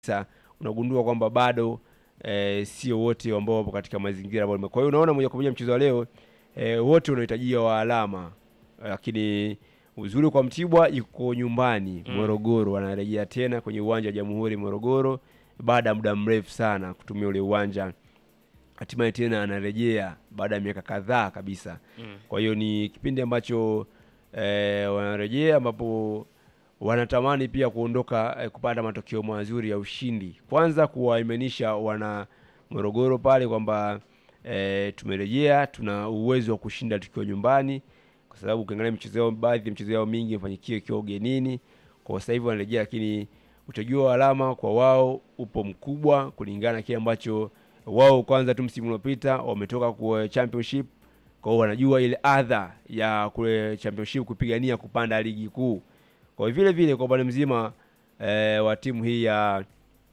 Sasa unagundua kwamba bado eh, sio wote ambao wapo katika mazingira ambayo. Kwa hiyo unaona moja kwa moja mchezo wa leo eh, wote unahitajia wa alama, lakini uzuri kwa Mtibwa yuko nyumbani Mm. Morogoro, anarejea tena kwenye uwanja wa Jamhuri Morogoro baada ya muda mrefu sana kutumia ule uwanja, hatimaye tena anarejea baada ya miaka kadhaa kabisa. Mm. Kwa hiyo ni kipindi ambacho eh, wanarejea ambapo wanatamani pia kuondoka eh, kupata matokeo mazuri ya ushindi, kwanza kuwaimanisha wana Morogoro pale kwamba eh, tumerejea, tuna uwezo wa kushinda tukiwa nyumbani, kwa sababu ukiangalia michezo yao, baadhi ya michezo yao mingi imefanyikia ikiwa ugenini. Kwa sasa hivi wanarejea, lakini utajua wa alama kwa wao upo mkubwa kulingana na kile ambacho wao kwanza tu msimu uliopita wametoka kwa championship kwa hiyo wanajua ile adha ya kule championship kupigania kupanda ligi kuu. Kwa hiyo vile vile kwa upande mzima eh, wa timu hii ya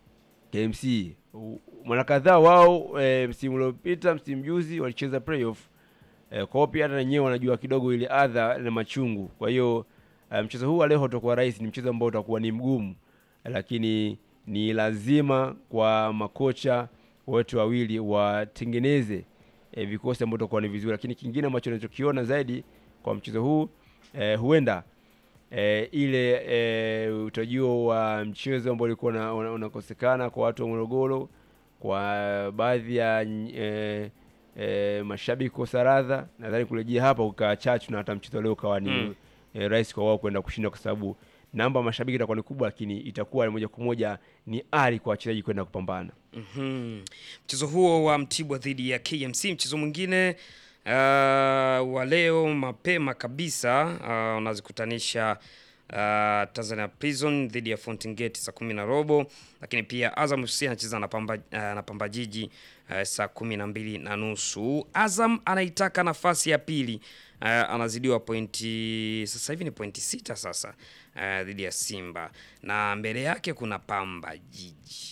KMC u- mara kadhaa wao eh, msimu uliopita msimu juzi walicheza playoff eh, kwa hiyo pia hata wenyewe wanajua kidogo ile adha na machungu. Kwa hiyo eh, mchezo huu wa leo utakuwa rahisi, ni mchezo ambao utakuwa ni mgumu, lakini ni lazima kwa makocha wote wawili watengeneze e, vikosi ambavyo itakuwa ni vizuri, lakini kingine ambacho nachokiona zaidi kwa mchezo huu e, huenda e, ile e, utajio wa mchezo ambao ulikuwa una- una- unakosekana kwa watu wa Morogoro, kwa baadhi ya e, e, mashabiki kosa radha, nadhani kurejea hapa ukaa chachu na hata mchezo leo ukawa ni Mm. e, rahisi kwa wao kwenda kushinda, kwa sababu namba ya mashabiki itakuwa ni kubwa, lakini itakuwa moja kwa moja ni ari kwa wachezaji kwenda kupambana. Mhm. Mchezo huo wa Mtibwa dhidi ya KMC, mchezo mwingine uh, wa leo mapema kabisa uh, unazikutanisha uh, Tanzania Prison dhidi ya Fountain Gate saa kumi na robo, lakini pia Azam FC anacheza na Pamba, uh, na Pamba Jiji uh, saa kumi na mbili na nusu. Azam anaitaka nafasi ya pili uh, anazidiwa pointi sasa hivi ni pointi sita sasa uh, dhidi ya Simba na mbele yake kuna Pamba Jiji.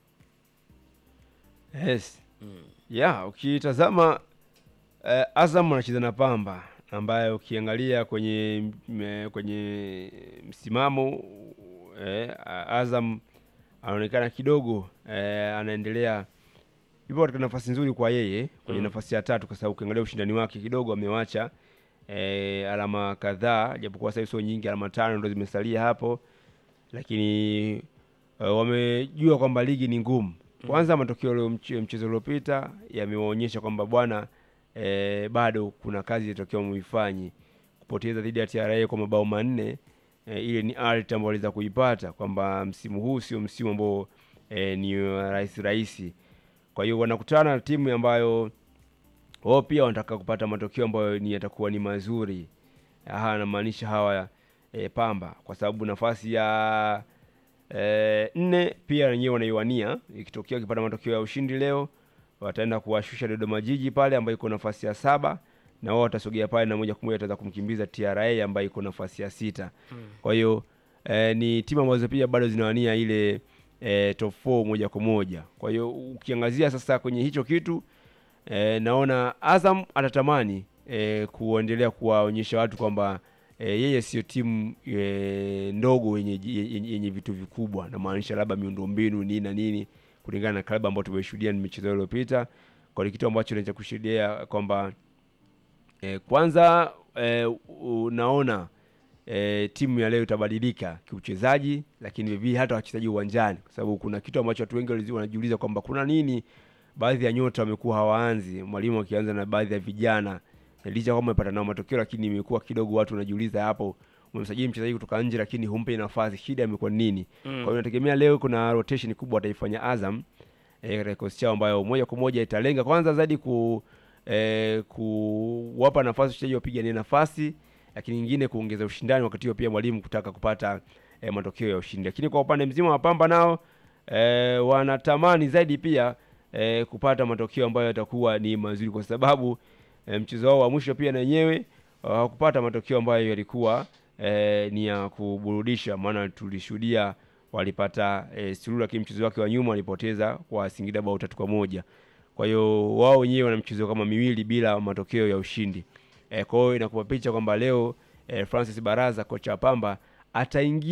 Yes. Yeah, ukitazama eh, Azam anacheza na Pamba ambaye ukiangalia kwenye m- kwenye msimamo eh, Azam anaonekana kidogo eh, anaendelea yupo katika nafasi nzuri kwa yeye kwenye Mm. nafasi ya tatu, kwa sababu ukiangalia ushindani wake kidogo amewacha eh, alama kadhaa, japokuwa sasa hivi sio nyingi, alama tano ndo zimesalia hapo, lakini eh, wamejua kwamba ligi ni ngumu. Kwanza matokeo leo mche- mchezo uliopita yamewaonyesha kwamba bwana eh, bado kuna kazi itakiwa muifanye. Kupoteza dhidi ya TRA kwa mabao manne eh, ile ni art ambayo waliweza kuipata kwamba msimu huu sio msimu ambao eh, ni wa rahisi rahisi. Kwa hiyo wanakutana na timu ambayo wao pia wanataka kupata matokeo ambayo ni yatakuwa ni mazuri. Aha, anamaanisha hawa e, Pamba kwa sababu nafasi ya e, nne pia wenyewe wanaiwania. Ikitokea wakipata matokeo ya ushindi leo, wataenda kuwashusha Dodoma Jiji pale ambayo iko nafasi ya saba, na wao watasogea pale na moja kwa moja wataweza kumkimbiza TRA ambayo iko nafasi ya sita. Kwa hiyo eh, ni timu ambazo pia bado zinawania ile eh, top 4 moja kwa moja. Kwa hiyo ukiangazia sasa kwenye hicho kitu eh, naona Azam atatamani eh, kuendelea kuwaonyesha watu kwamba eh, yeye sio timu eh, ndogo yenye, yenye, yenye vitu vikubwa, namaanisha labda miundombinu nini na nini, kulingana na klabu ambayo tumeshuhudia ni michezo iliyopita. Kwa hiyo kitu ambacho naweza kushuhudia kwamba eh, kwanza eh, unaona e, timu ya leo itabadilika kiuchezaji, lakini vivyo hata wachezaji uwanjani, kwa sababu kuna kitu ambacho watu wengi walizi- wanajiuliza kwamba kuna nini, baadhi ya nyota wamekuwa hawaanzi, mwalimu akianza na baadhi ya vijana, na licha kwamba amepata nao matokeo, lakini imekuwa kidogo watu wanajiuliza hapo, umemsajili mchezaji kutoka nje, lakini humpe nafasi, shida imekuwa nini? Kwa hiyo nategemea leo kuna rotation kubwa wataifanya Azam eh, katika kikosi chao ambayo moja kwa moja italenga kwanza zaidi ku eh, kuwapa nafasi wachezaji wapiganie nafasi, lakini nyingine kuongeza ushindani, wakati huo pia mwalimu kutaka kupata eh, matokeo ya ushindi. Lakini kwa upande mzima wa Pamba nao eh, wanatamani zaidi pia eh, kupata matokeo ambayo yatakuwa ni mazuri, kwa sababu eh, mchezo wao wa mwisho pia na wenyewe hawakupata matokeo ambayo yalikuwa eh, ni ya kuburudisha, maana tulishuhudia walipata eh, suluhu, lakini mchezo wake wa nyuma walipoteza kwa Singida bao tatu kwa moja. Kwa hiyo wao wenyewe wana mchezo kama miwili bila matokeo ya ushindi. E, kwa hiyo inakupa picha kwamba leo e, Francis Baraza kocha wa Pamba ataingia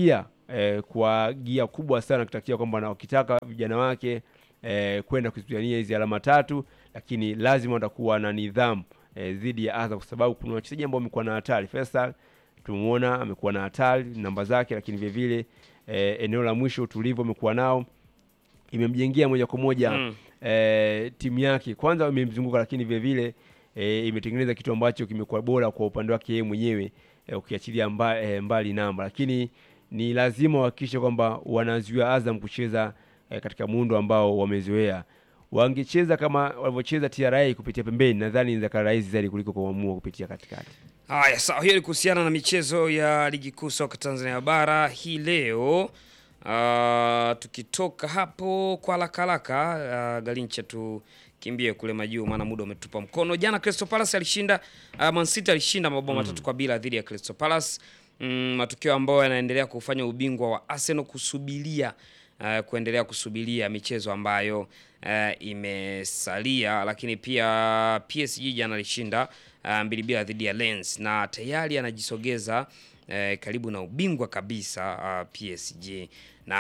eh, kwa gia kubwa sana kutakia kwamba na wakitaka vijana wake eh, kwenda kuzipigania hizi alama tatu, lakini lazima watakuwa na nidhamu eh, dhidi ya Azam kwa sababu kuna wachezaji ambao wamekuwa na hatari. Faisal tumemuona amekuwa na hatari namba zake, lakini vile vile eh, eneo la mwisho utulivu amekuwa nao imemjengea moja kwa moja Mm. eh, timu yake kwanza imemzunguka, lakini vile vile eh, imetengeneza kitu ambacho kimekuwa bora kwa upande wake yeye mwenyewe eh, ukiachilia mba, eh, mbali namba, lakini ni lazima wahakikishe kwamba wanazuia Azam kucheza eh, katika muundo ambao wamezoea. Wangecheza kama walivyocheza TRA kupitia pembeni, nadhani inaweza rahisi zaidi kuliko kuamua kupitia katikati. Haya, sawa. Hiyo ni kuhusiana na michezo ya ligi kuu soka Tanzania bara hii leo. Ah, tukitoka hapo kwa haraka haraka, ah, Galincha tukimbie kule majuu, maana muda umetupa mkono. Jana Crystal Palace alishinda, uh, Man City alishinda mabao matatu kwa bila dhidi ya Crystal Palace. Mm, matukio ambayo yanaendelea kufanya ubingwa wa Arsenal kusubiria uh, kuendelea kusubiria michezo ambayo uh, imesalia, lakini pia PSG jana alishinda uh, mbili bila dhidi ya Lens na tayari anajisogeza uh, karibu na ubingwa kabisa uh, PSG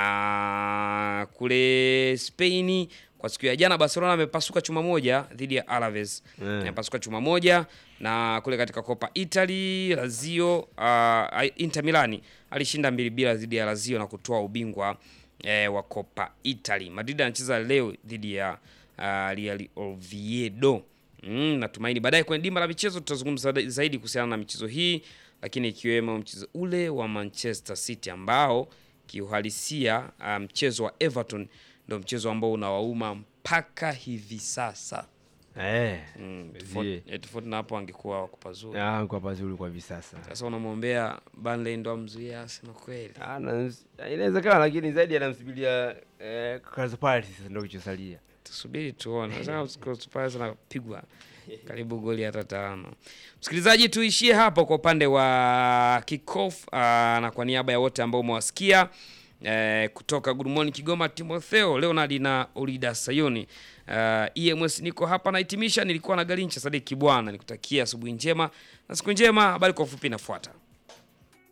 na kule Spain kwa siku ya jana Barcelona amepasuka chuma moja dhidi ya Alaves Mm. amepasuka chuma moja, na kule katika Copa Italy Lazio uh, Inter Milani alishinda mbili bila dhidi ya Lazio na kutoa ubingwa eh, wa Copa Italy. Madrid anacheza leo dhidi ya uh, Real Oviedo. Mm, natumaini baadaye kwenye dimba la michezo tutazungumza zaidi kuhusiana na michezo hii, lakini ikiwemo mchezo ule wa Manchester City ambao kiuhalisia uh, mchezo wa Everton ndio mchezo ambao unawauma mpaka hivi sasa. Eh, Mm, zie. tofauti eh, tofauti na hapo angekuwa wako pazuri. ah, kwa pazuri kwa hivi sasa. Sasa unamwombea Burnley ndo amzuie Arsenal kweli? Ah, na- inawezekana lakini zaidi anamsubiria eh, Crystal Palace sasa ndio kichosalia. Tusubiri tuone. Sasa Crystal Palace anapigwa karibu goli hata tano. Msikilizaji, tuishie hapo kwa upande wa kickoff uh, na kwa niaba ya wote ambao umewasikia eh, kutoka Good Morning Kigoma, Timotheo Leonard na Olida Sayoni. Uh, EMS niko hapa nahitimisha, nilikuwa na Galincha Sadiki bwana, nikutakia asubuhi njema na siku njema. Habari kwa ufupi inafuata.